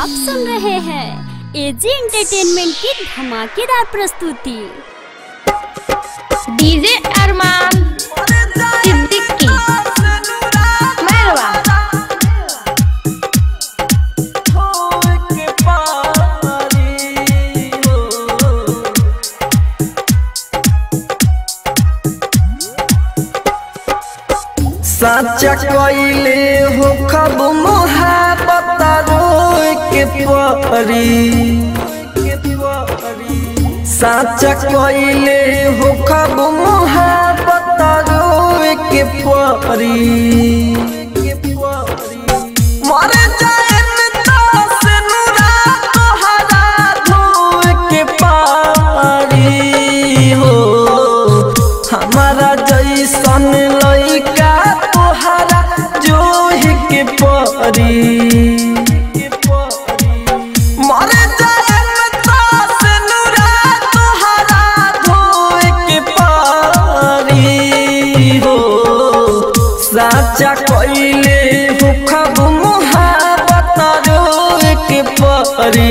आप सुन रहे हैं एजी एंटरटेनमेंट की धमाकेदार प्रस्तुति डीजे अरमान सिद्दीकी मेहरवा साचा कइले हो खब मोहब्बत रोए के परी साचा कइले हो खब मोहब्बत रोए के परी मर जाए से नुरा तोहरा धोए के पारी हो हमारा जैसन लइका तोहरा जोहि के परी मर जाए से नुरा तोहरा धोए के पारी हो साचा कइले हो खब मोहब्बत रोए के परी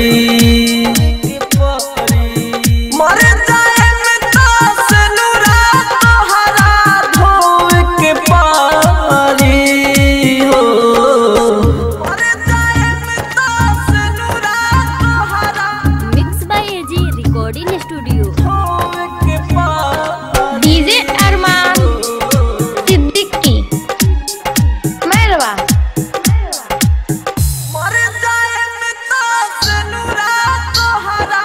मर जाए से नुरा तोहरा धोए के पारी हो मर जाए से नुरा तोहरा mix by AG recording studio धोए के पारी डीजे अरमान सिद्दीकी मेहरवा मर जाए से नुरा तोहरा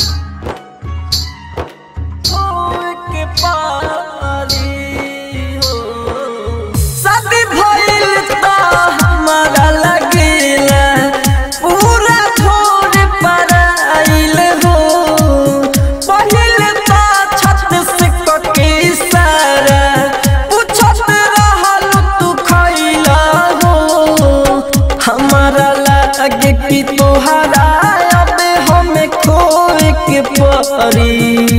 धोए के पारी हो शादी भइल त हमारा लगेला पूरा छोड़ पर आइल हो पहिल त छत से कके सारा पूछत रहल तू खइला हो हमारा लागे कि तोहरा अब हमें खोए के परी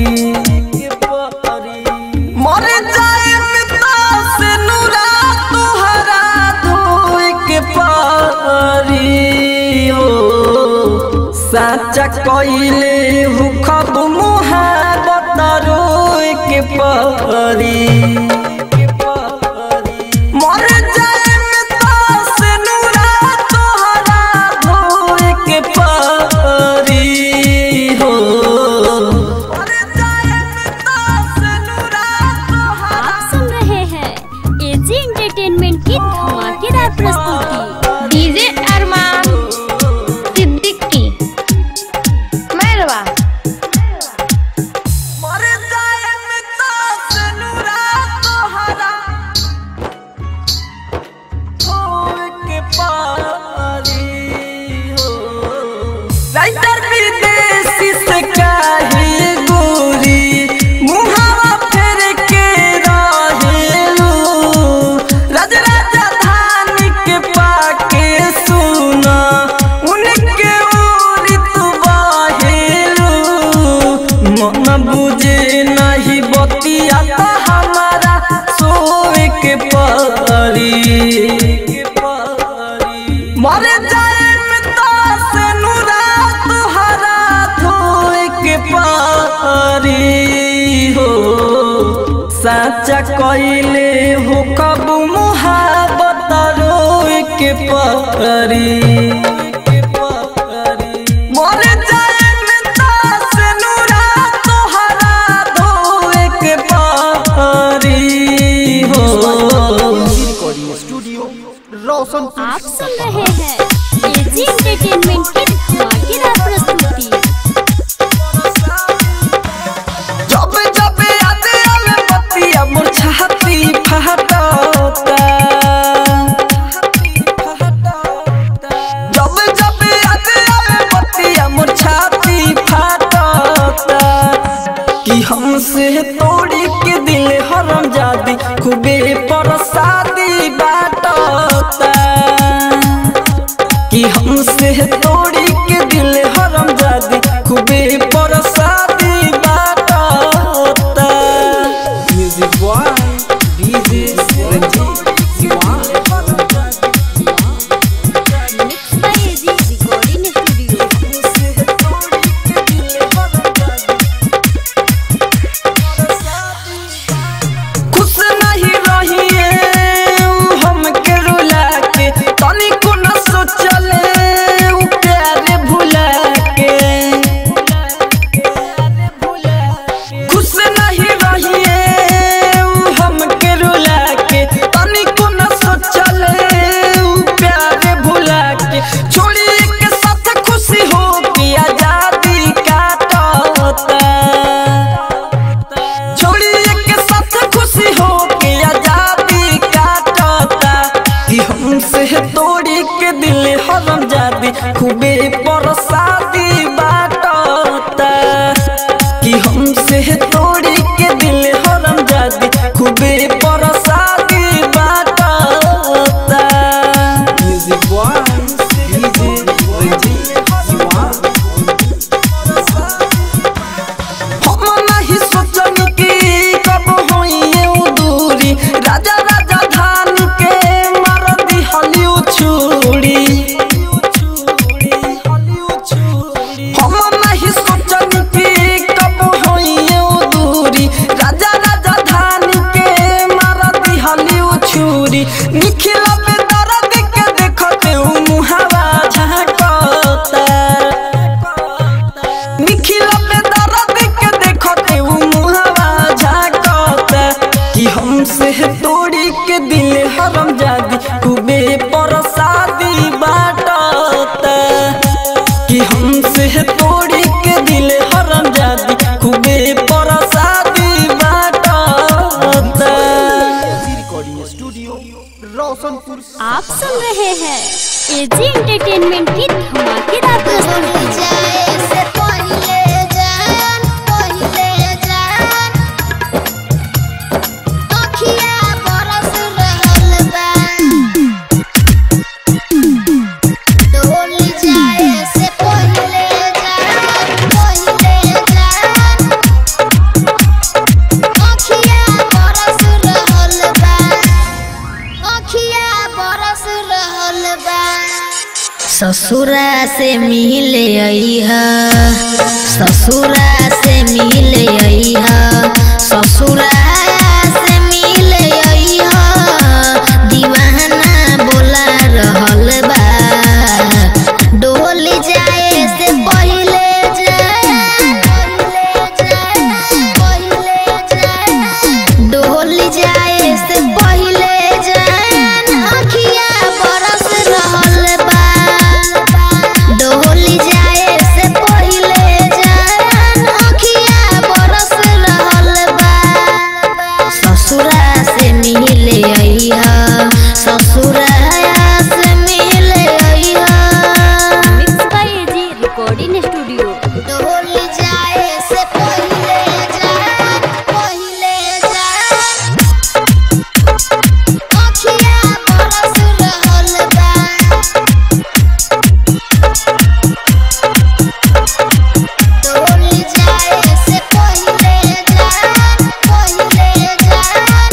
मर जाए से नुरा तोहरा धोए के पारी हो साचा कइले हु खब मुहाबत रोए के परी मर जाए से नुरा तोहरा धोए के पारी हो मर जाए से नुरा तोहरा आप सुन रहे हैं एजी एंटरटेनमेंट की धमाकेदार प्रस्तुति डीजे अरमान सिद्दीकी मेहरवा मर जाए से नुरा तोहरा धोए के पारी हो राइटर विदेशी से काहे गोरी मुहावा फेर के रहेलू राज राजधानी के पाके सुना उनके ओरी तू बाहेलू मन बुझे नहीं बतिया त हमारा सोए के परी मर जाए से नुरा तुहरा धोए के पारी हो साचा कइले हो कब मुहाबत रोए के पारी मर जाए से नुरा तोहरा धोए के पारी हो रिकॉर्डिंग स्टूडियो रोशनपुर आप सुन रहे हैं एजी एंटरटेनमेंट की धमाकेदार प्रस्तुति जब जब याद आवे बतिया मोर छाती फहटता जब जब याद आवे बतिया मोर छाती फहटता कि हमसे तोड़ी के दिल हरम जादी खूबे परसादी बाटता कि हमसे तोड़ी के दिल हरम जादी खूबे परसादी बाटता music boy DJ Ranjeet mix by AG recording studio परसादी बाटता कि हमसे तोड़ी के दिल हरम जादी खूबे परसादी बाटता music boy DJ Ranjeet Shiva हम नहीं सोचनी कि कब होइए उ दूरी राजा राजा धान के मार दी हलिउ छुरी हम नहीं सोचनी कि कब होइए उ दूरी राजा राजा धान के मार दी हलिउ छुरी निखिला पे दर्द के देखते उ मुहावा झांकता निखिला पे दर्द के देखते उ मुहावा झांकता कि हमसे तोड़ी के दिल हरम जादी खूबे परसादी बाटता कि हमसे तोड़ी के दिल हरम जादी खूबे परसादी बाटता रिकॉर्डिंग स्टूडियो रोशनपुर आप सुन रहे हैं एजी एंटरटेनमेंट की धमाकेदार प्रस्तुति ससुरा से मिले अइहा ससुरा से मिले अइहा ससुरा से मिले अइहा दीवाना बोला रहल बा डोल जाए से पहिले डोल जाए से पहिले जान अखिया बरस रहल बा डोल जाए से पहिले जान अखिया बरस रहल बा ससुरा से मिले अइहा ससुरा से मिले अइहा mix by AG recording studio डोल जाए से पहिले जान पहिले जान अखिया बरस रहल बा डोल जाए से पहिले जान पहिले जान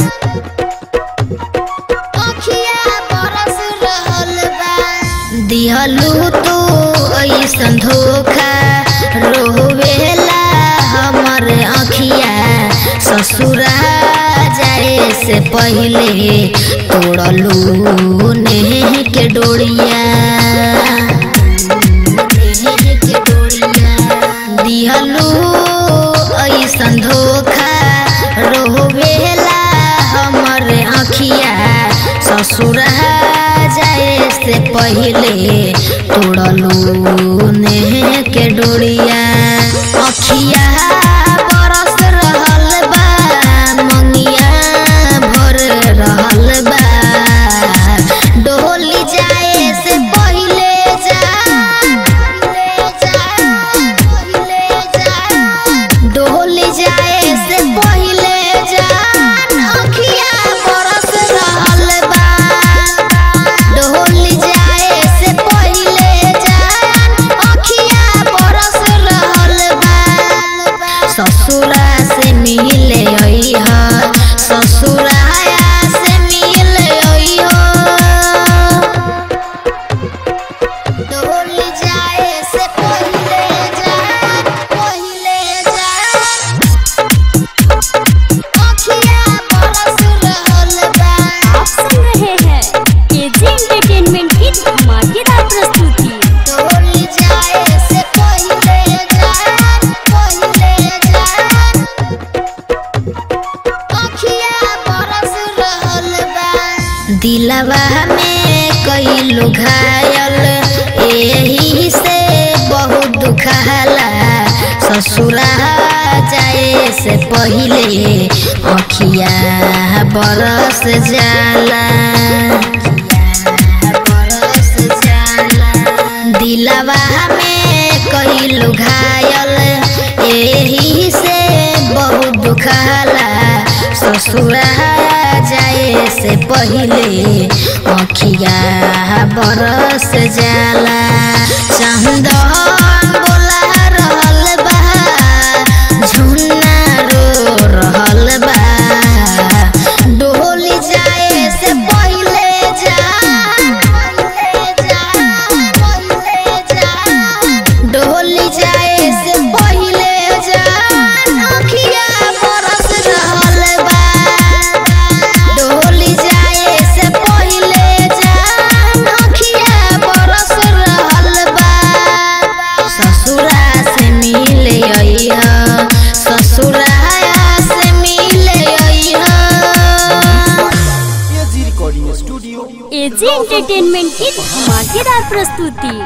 अखिया बरस रहल बा दिहलू तू ऐसन धोखा रोवेला हमर अखिया ससुरा जाए से पहिले तोड़लू नेह के डोरिया नेह के डोरिया दिहलू ऐसन धोखा रोवेला हमर अखिया ससुरा जाए से पहिले तोड़लू नेह के डोरिया अखिया बरस रहल बा मंगिया भर रहल बा डोली जाए से पहिले जा डोली जाए से पहिले जान अखिया बरस रहल बा डोली जाए से पहिले जान अखिया बरस रहल बा ससुरा से मिले अइहा ससुरा से मिले अइहा डोल जाए से पहिले जान पहिले जान अखिया बरस रहल बा आप सुन रहे हैं एजी एंटरटेनमेंट की धमाकेदार प्रस्तुति डोल जाए से पहिले जान पहिले जान अखिया बरस रहल बा दिलवा में कई लोग घायल एही से बहुत दुखाला ससुरा जाए से पहिले अखिया बरस जाला बरस जाला दिलवा में कई घायल एही से बहुत दुखाला ससुरा जाए से पहिले अखिया बरस जाला चंदन बोला रहल बा झुन्ना रो रहल बा डोली जाए से पहिले जा डोली जाए से पहिले जा नखिया बरस रहल बा डोली जाए से पहिले जा नखिया बरस रहल बा ससुरा से मिले अइह ससुरा से मिले अइह AG recording studio AG entertainment की धमाकेदार प्रस्तुति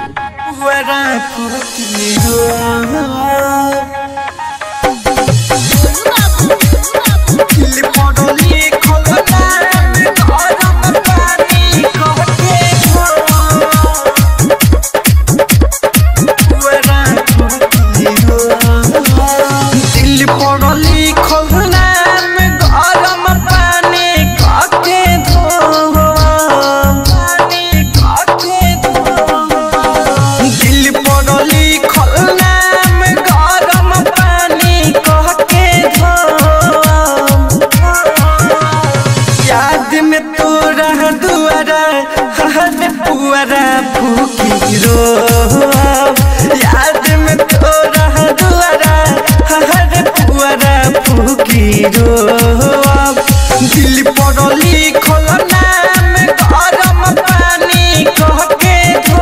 दिल पड़ली खोलना में गरम पानी काके धो पानी काके धो दिल पड़ली खोलना में गरम पानी काके धो याद में तोरा दुआरा हर पुअरा फूकी रो याद में तोरा दुआरा हर पुअरा फूकी रो दिल पड़ली खोलना में गरम पानी कहके धो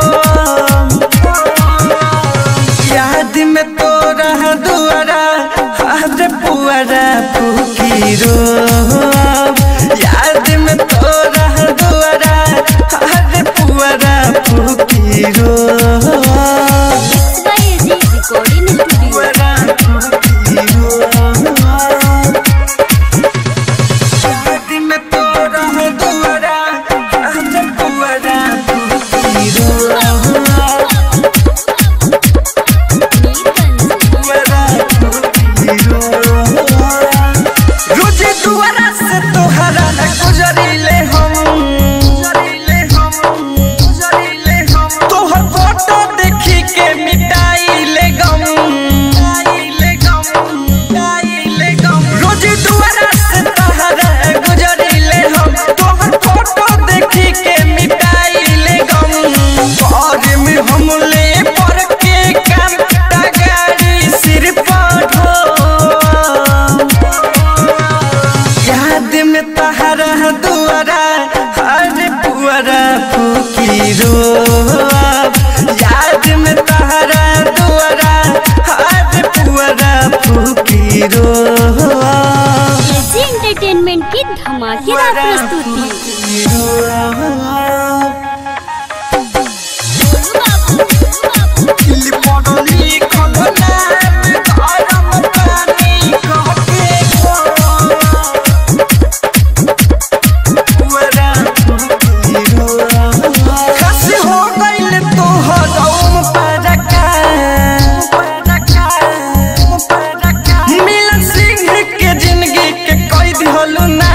याद में तोरा दुआरा हाथ पुआरा फूकी रो याद में तोरा दुआरा हाथ पुआरा फूकी रो एजी रिकॉर्डिंग स्टूडियो पुआरा फूकी रो याद में तोरा दुआरा हाथ पुआरा फूकी रो रोजे दुआरा से तोहरा न गुजरिले हम गुजरिले हम गुजरिले हम तोहर फोटो देखी के मिटाइले गम मिटाइले गम मिटाइले गम रोजे दुआरा से तोहरा गुजरिले हम तोहर फोटो देखी के मिटाइले गम घर में हम ले पर के कांटा गाड़ी सिर पर ढो याद में तहरा दुआरा हर पुअरा फूकी रो याद में तहरा दुआरा हर पुअरा फूकी रो एजी एंटरटेनमेंट की धमाकेदार प्रस्तुति दिल पड़ली खोलना में गरम पानी कहके पुअरा फूकी रो खस हो गइल तोहर ओम परका मिलन सिंह के जिंदगी के कैद होलु ना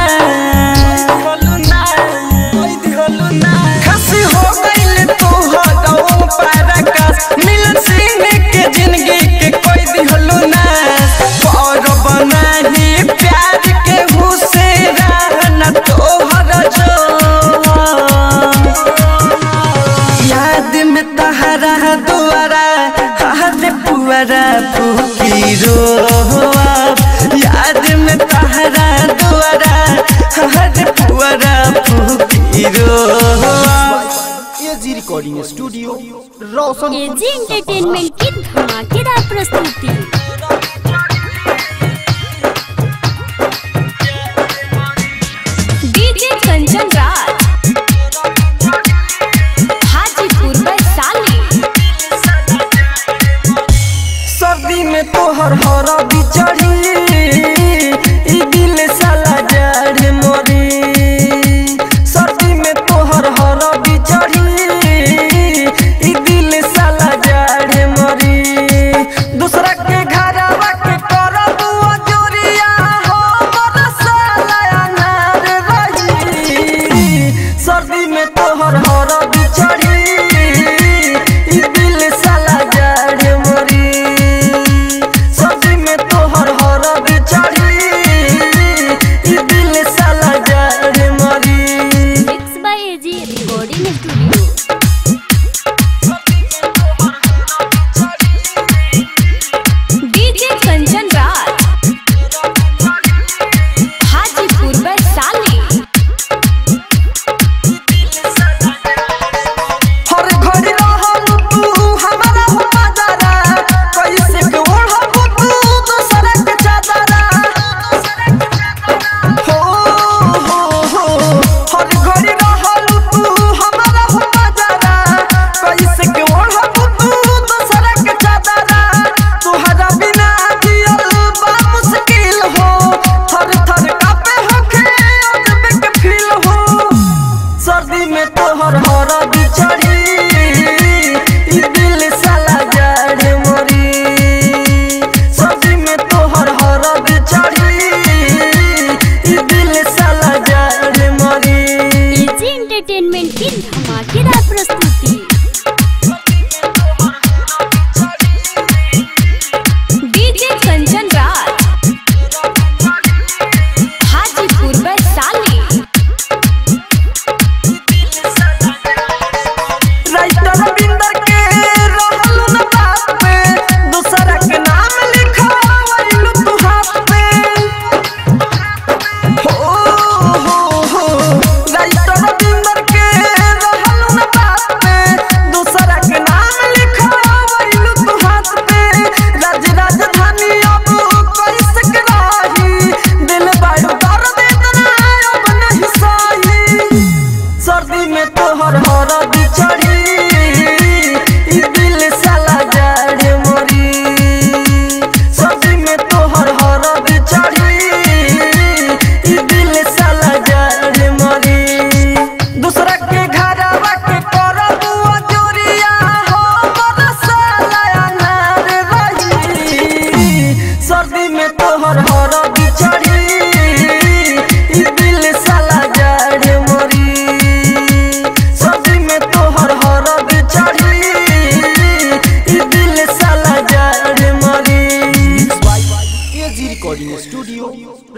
खस हो गइल तोहर ओम परका मिलन सिंह के जिंदगी के कैद होलु ना पर बनाही प्यार के हुसेरा न तोहर जो याद में तहरा दुआरा हाथ पुअरा फूकी रो याद में तहरा दुआरा हाथ पुअरा फूकी रो AG recording studio Roshan AG entertainment की धमाकेदार प्रस्तुति डीजे कंचन राज हाजीपुर वैशाली सर्दी में तोहर हरा बिचड़ी ई दिल साला जड़ मोरी सर्दी में तोहर हरा बिचड़ी ई दिल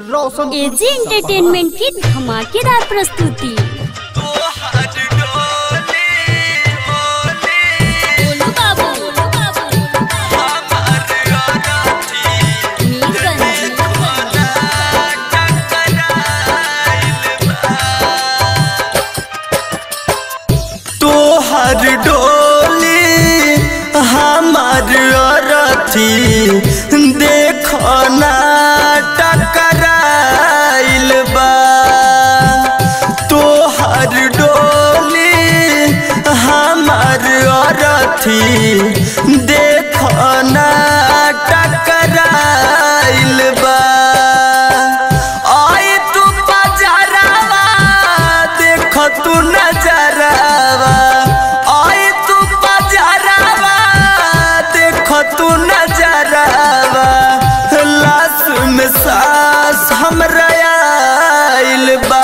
रोशन एजी एंटरटेनमेंट की धमाकेदार प्रस्तुति बोलो बाबू बोलो बाबू मीरगंज तोहर डोली हमार अरथी देखना टकराइल बा तोहर डोली हमार अरथी देखना टकराइल बा आए तू बजारावा देख तू नजरावा आए तू बजारावा देख तू नजरावा लाश में सांस हमरा आइल बा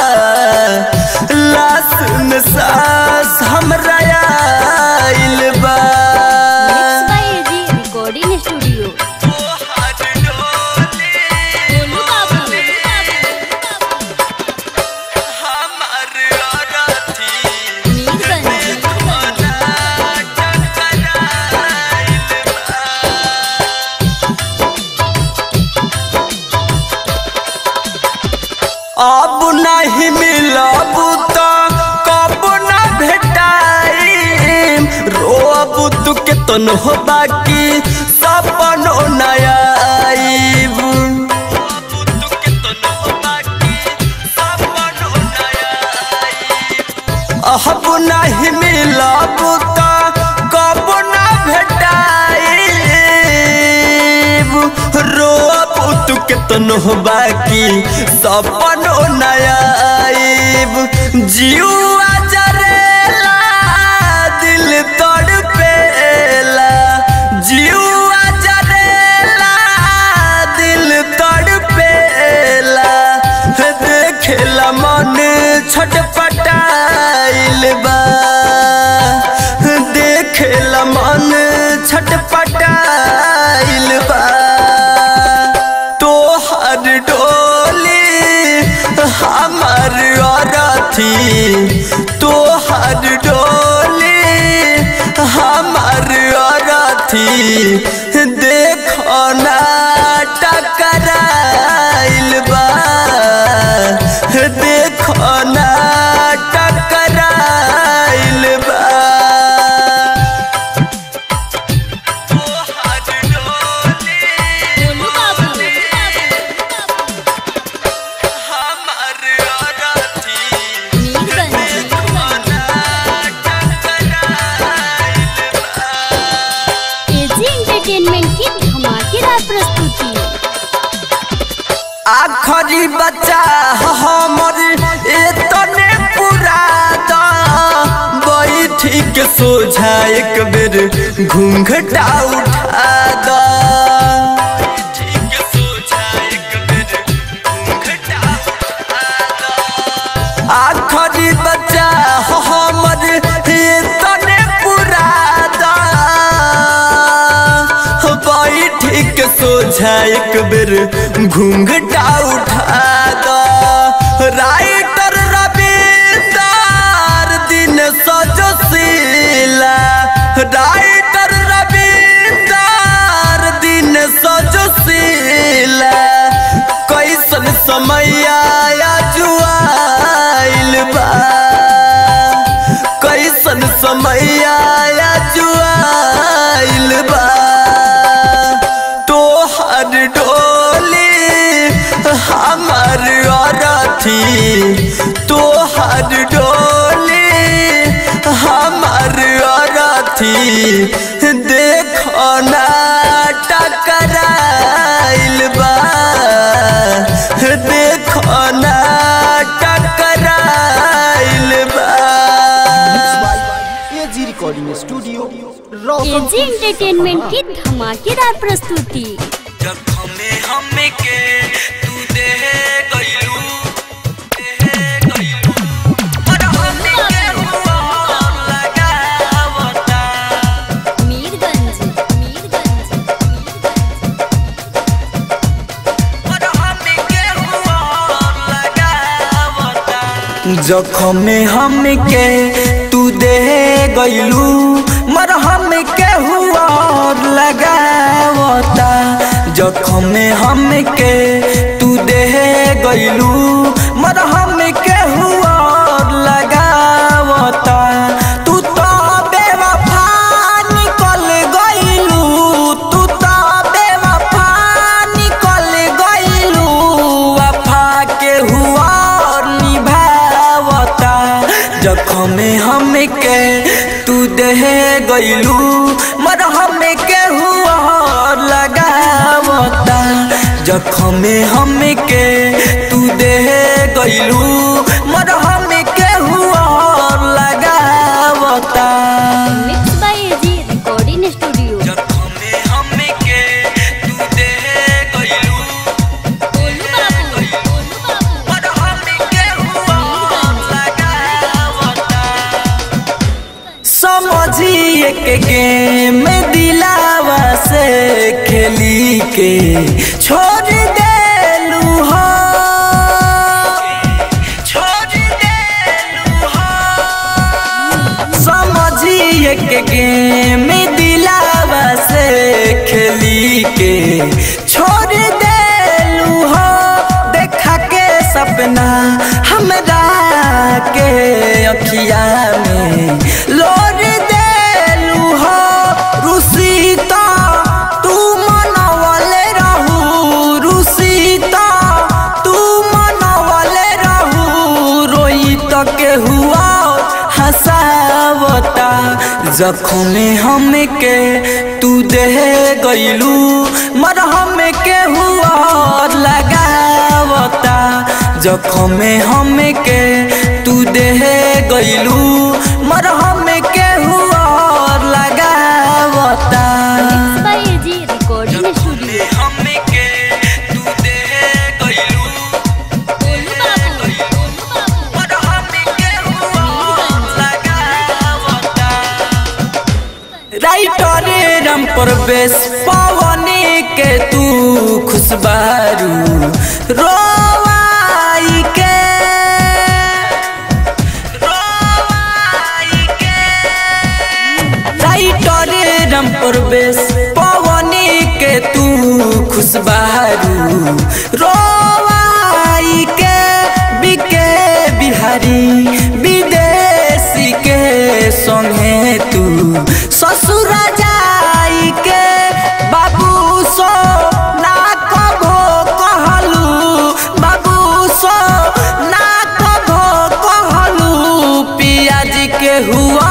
लाश में सांस हमरा आइल बा mix by AG recording studio बोलो बाबू मीरगंज अब नहीं मिलब तो कब न भेटाई रोब तू के तन हो बाकी सपनो नया अब नहीं मिलब तो कब न भेटाई रोब तू के तन हो बाकी सपनो नया जीवा जरेला दिल तड़पेला जीवा जरेला दिल तड़पेला देखेला मन छटपटाइल बा देखेला मन छटपटाइल बा तोहर डोली हमर अरथी तोहर डोली हमर अरथी देखना टकराइल बा देखना टकराइल बा बोलो बाबू एजी एंटरटेनमेंट की धमाकेदार प्रस्तुति आखरी बच्चा हमर एतने पूरा दा बैठी के सोझा एक बेर घूंघटा उठा दा आखरी बच्चा हमर एतने पूरा दा बैठी के सोझा एक बेर घूंघटा उठा दा राइटर रविंदर दिन सजशीला राइटर रविंदर दिन सजशीला कैसन समय आया जुआइल बा कैसन समय आया जुआइल बा तोहर डोली हमर अरथी तोहर डोली हमर अरथी देखना टकराइल बा देखना टकराइल बा AG recording studio Roshan AG entertainment की धमाकेदार प्रस्तुति जखमे हमके तू दे गइलू दे गइलू पर हमके हुआ लगावता मीरगंज मीरगंज पर हमके जखम में हमके तू दे गईलू मरहम के हुआ लगावता जखम में हमके तू दे गईलू मरहम के हुआ लगावता तू तो बेवफा निकल गईलू तू तो बेवफा निकल गईलू वफा के हुआ निभावता जखम में हमके तू दे गईलू मरहम के हुआ लगावता जखम में हमके तू दे गईलू मरहम के हुआ लगावता mix by AG recording studio जखम में हमके तू दे गईलू गोलू बाबू गोलू बाबू मरहम के हुआ लगावता समझिए के गेम दिलावा से खेली के छोड़ देलू हो छोड़ देलू हो समझिए के गेम दिलावा से खेली के छोड़ देलू हो देखा के सपना हमरा के अखिया में लोर देलू हो रुसीता तू मनवले रहू रुसीता तू मनवले रहू रोई तो के हुआ हंसावता जखम में हमके तू दे गईलू मरहम के हुआ लगावता जखम में हमके तू दे गईलू मरहम के हुआ लगावता mix by AG recording studio हमके तू दे गईलू गोलू बाबू गोलू बाबू मरहम के हुआ लगावता राइटर राम प्रवेश पवनी के तू खुशबारू रोवाई के रोवाई के राइटर राम प्रवेश पवनी के तू खुशबारू रोवाई के बिके बिहारी विदेशी के संगे तू ससुर जाई के बाबू सो ना कभो कहलू बाबू सो ना कभो कहलू पियाज के हुआ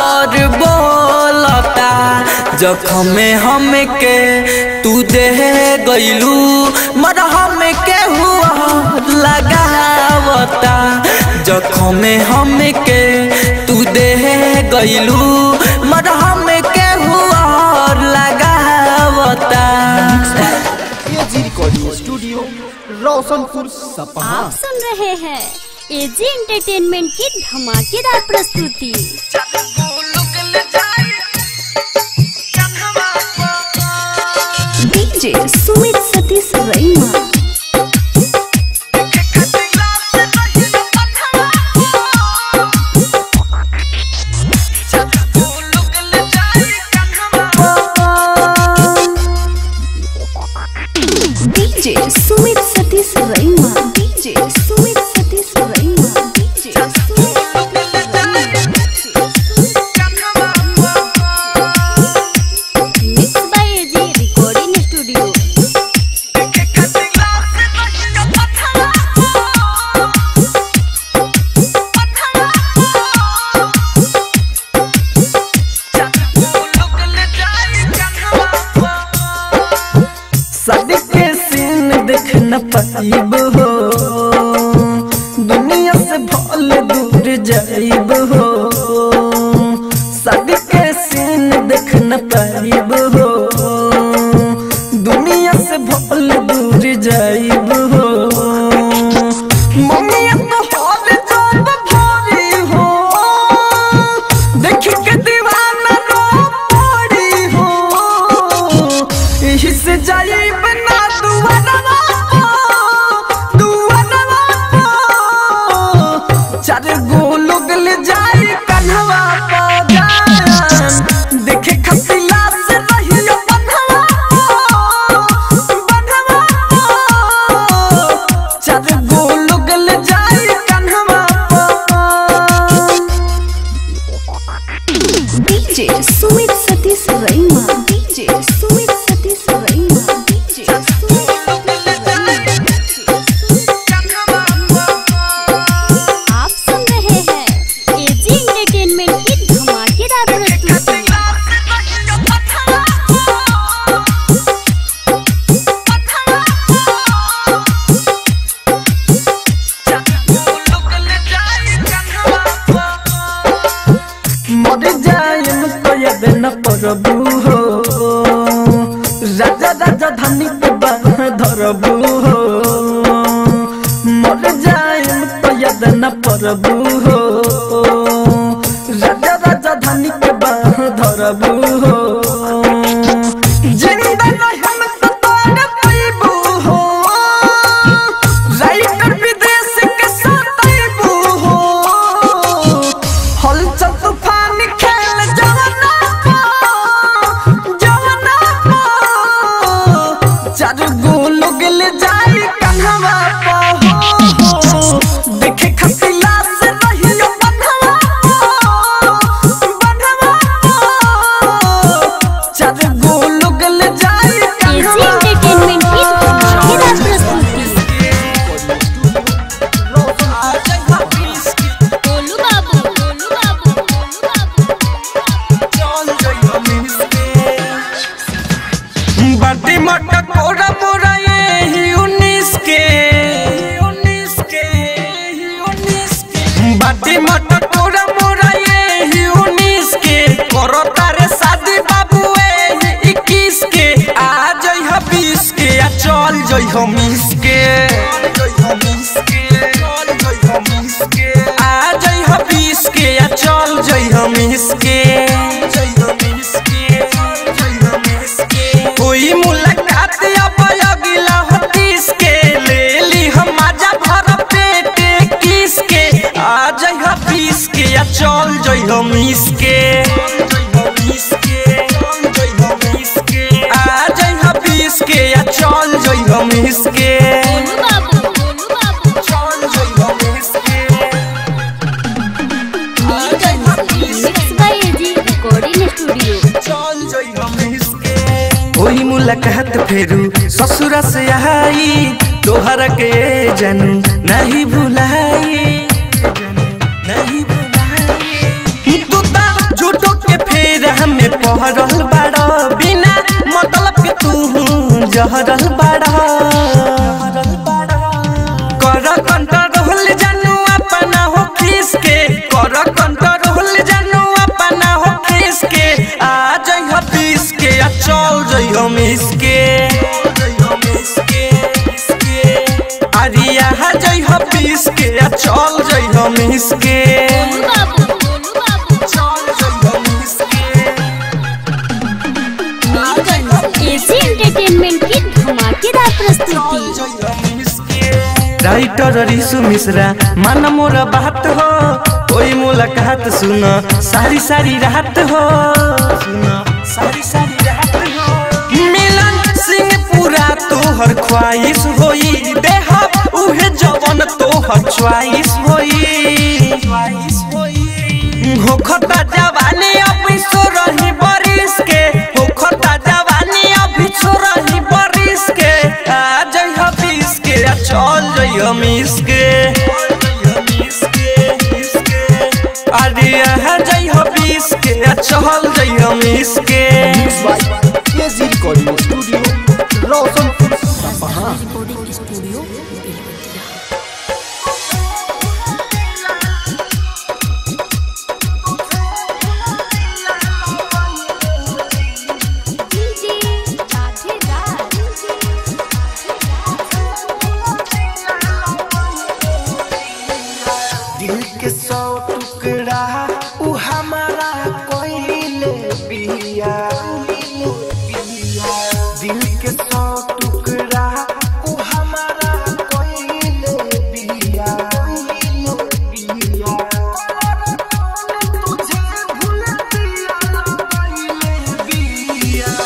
बोलता जखम में हमके तू दे गईलू मरहम के हुआ लगावता जखम में हमके तू दे गईलू मरहम के हुआ लगावता एजी रिकॉर्डिंग स्टूडियो रोशनपुर सपहा आप सुन रहे हैं एजी एंटरटेनमेंट की धमाकेदार प्रस्तुति DJ Sumit Satish Raima DJ Sumit Satish Raima DJ Sumit Satish Raima DJ Sumit mix by AG recording studio सबके सीन देख न पाइब हो दुनिया से भल दूर जाइब हो सबके सीन देख न पाइब हो दुनिया से भल दूर जाइब हो मम्मी तो हाल जाब भारी हो देख के दीवाना रो पड़ी हो यही से जाई बना दुआरवा दुआरवा चार करबू हो राजा राजा धनी के बाह धरबू हो मर जाए तो याद न परबू हो राजा राजा धनी के बाह धरबू हो जिंदा रहम तो तोड़ पैबू हो राइटर विदेश के साथ आइबू हो हलचल तूफान खेल जवाना को जवाना को चारू गो लोग ले जाई कन्हवा पा हो देखे खसी लाश रहियो बन्हवा पा, बन्हवा पा। चारू गो लोग ले जाई एजी कन्हवा एंटरटेनमेंट की धमाकेदार प्रस्तुति गोलू बाबू गोलू बाबू गोलू बाटी मटा कोरा मोरा ये ही उन्नीस के उन्नीस के उन्नीस के बाटी मटा कोरा मोरा ये ही उन्नीस के करो तारे शादी बाबू ए इक्कीस के आ जई ह बीस के आ चल जई ह मिस के आ जई ह बीस के आ चल जई ह मिस के कोई मुलाकात अब अगला हो तीस के ले ली हम मजा भर पेट किस के आ जाई हम पीस के या चल जाई हम मिस के आ जाई हम पीस के या चल जाई हम मिस के गोलू बाबू गोलू बाबू mix by AG recording studio कोई मुलाकात फेरू ससुरा से आई तोहरा के जानू नहीं भुलाई नहीं भुलाई तू ता झूठो के फेर हमें पहरल बाड़ा बिना मतलब के तू जहरल बाड़ा कर कंट्रोल जानू अपना हो खीस के कर कंट्रोल जानू अपना हो खीस के आ जाई हो पीस के आ चल जाई हम इसके अरिया हा जाई हो पीस के आ चल जाई हम इसके गोलू बाबू गोलू बाबू एजी एंटरटेनमेंट की धमाकेदार प्रस्तुति राइटर रिसु मिश्रा मन मोर बात हो कोई मुलाकात सुन सारी सारी रात हो सुन सारी सारी रात हो मिलन सिंह पूरा तोहर ख्वाहिश होई देह उहे जवन तोहर च्वाइस होई च्वाइस होई हो खता जवानी अभी सो रही बरिस के हो खता जवानी अभी सो रही बरिस के आ जई हबीस के आ चल जई हम इसके अरे आ जई हबीस के आ चल जई हम इसके एजी रिकॉर्डिंग स्टूडियो रोशनपुर सपहा दिल के सौ टुकड़ा उ हमारा कोइले बिया दिल के सौ टुकड़ा उ हमारा कोइले बिया तुझे भूल दिया कोइले बिया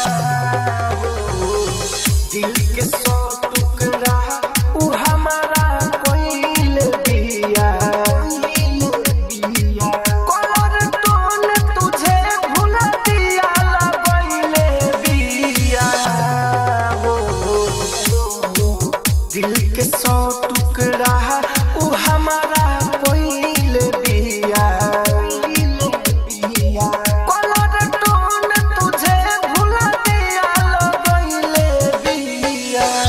दिल के सौ टुकड़ा उ हमारा कोइल बिया कलर टोन तुझे भूल दिया लगइले बिया दिल के सौ टुकड़ा उ हमारा कोइल बिया कलर टोन तुझे भूल दिया लगइले बिया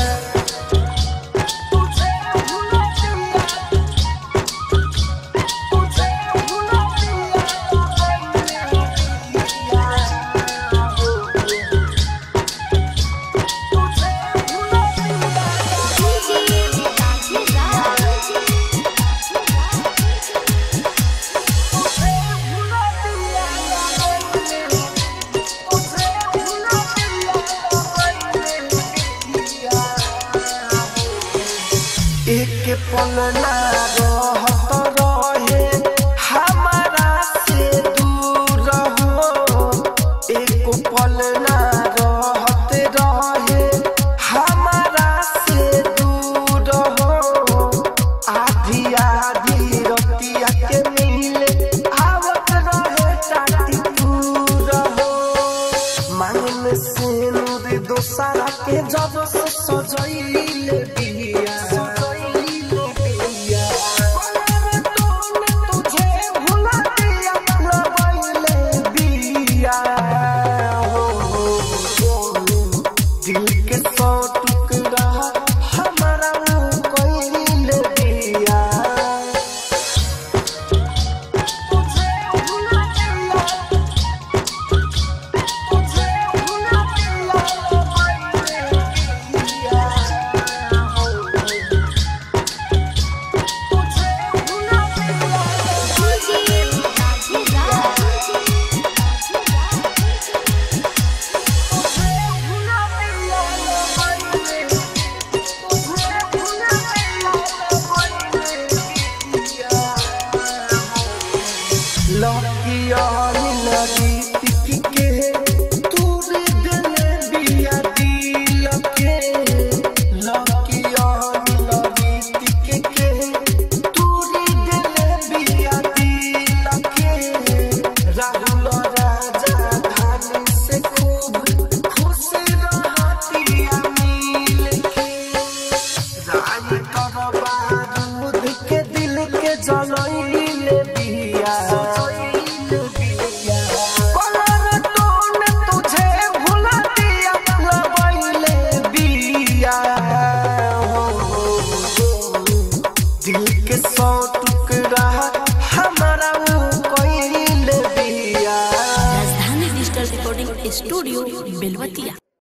के पलना रहत रहे हमारा से दूर हो एक पलना रहत रहे हमारा से दूर हो आधी आधी रतिया के मिले आवत रहे टाटी दूर हो मांगन से नूर दोसरा के जब से सजैले बिया सजैले बिया तूने तुझे भुला दिया लगैले बिया हो हो, हो दिल के सौ टुकड़ा हमारा कोइले दिया तुझे भुला दिया तुझे भुला दिया दिया तुझे भुला दिया राहुल राजा धानी से खूब खुश रहतिया मिल के रानी कर बारूद के दिल के जलैले बिया कलर तूने तुझे भुला दिया लगैले बिया हो, हो, हो। दिल के सौ टुकड़ा हमारा कोइले बिया राजधानी डिजिटल रिकॉर्डिंग स्टूडियो बेलवतिया